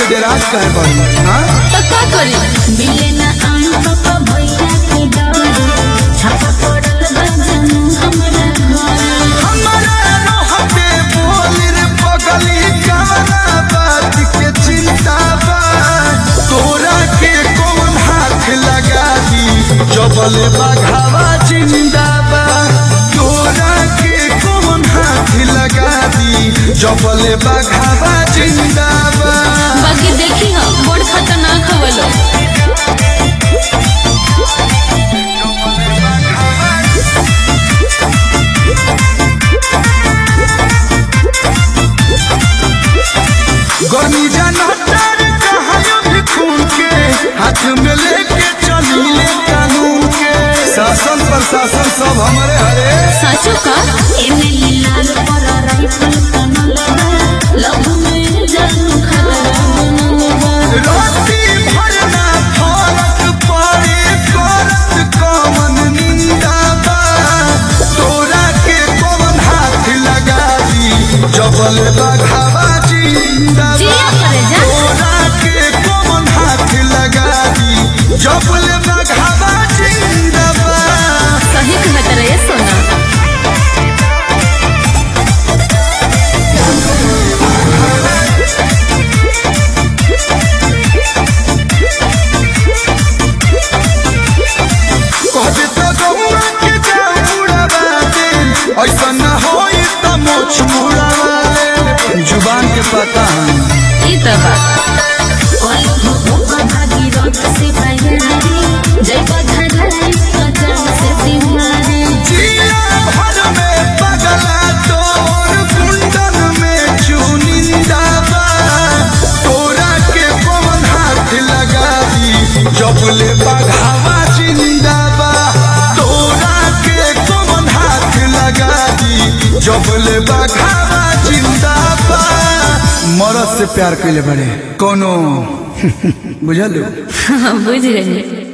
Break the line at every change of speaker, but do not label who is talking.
डेराज कहे बड़ी हाँ
तो का करी
मिले ना आन पापा भैया के डर छापा पड़ल बा जानू हमरा घर
हमारा रहते बोल रे पगली काना बात के चिंता बा तोरा के कौन हाथ लगा दी जबल बघावा जिंदा बा तोरा के कौन हाथ लगा दी जबल बघावा जिंदा बा
बाकी देखी हम बड़ खतरनाक हवलो
गर्मी जनतर कहायो भी खून के हाथ में लेके चलीले कानून के शासन प्रशासन सब हमारे हरे
साचो का
एने लाल पर राइफल कनल बा लव में जानू खतरा बनल बा
राती भरना फरक पड़े करत कमन निंदा बा तोरा के कौन हाथ लगा दी जबल बघावा जिंदा बा
जिया करे जा
तोरा के कौन हाथ लगा दी जबल बघावा जिंदा बा
सही कहत रहे सोना
कहते तो गौआ के जाऊं उड़ावा दे ऐसा न होई त मोछ मुड़ावा दे जुबान के पता है
ई त बा
कोई होगा भागीरथ से बयारी जय बधाई कदम से सिंहारी
जिया भर में पगला तोर कुंडन में चुनिंदा बा तोरा के पवन हाथ लगा दी जबले बघावा जिंदा बा तोरा के पवन हाथ लगा दी जबले बघावा जिंदा बा मरद से प्यार कैले बड़े कोनो बुझल
बुझ गई